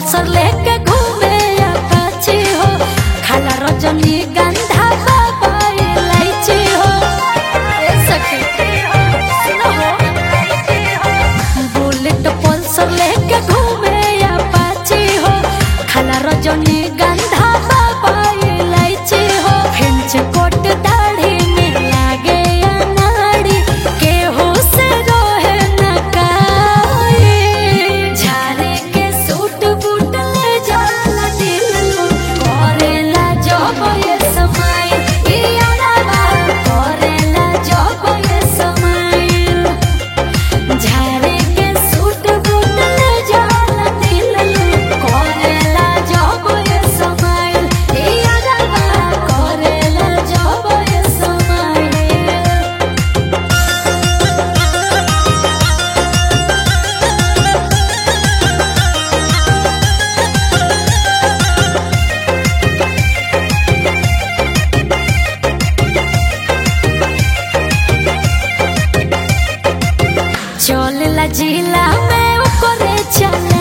पल्सर लेके घूमे अपाची हो खाला रजनी गंधा बाबा इलायची हो ए सखी सुनो हो बुलेट पल्सर लेके घूमे अपाची हो खाला रजनी गंधा बाबा इलायची हो फेंच कोट दाढ़ी में लागे अनाड़ी केहू से रोहे न काई झारे के सूट बूट ले जाला दिल लो करेला जब ये समय इयाला करेला जब ये समय झारे के सूट बूट ले जाला दिल लो करेला जब ये समय इयाला करेला जब ये समय चलला जिला में ओकरे चल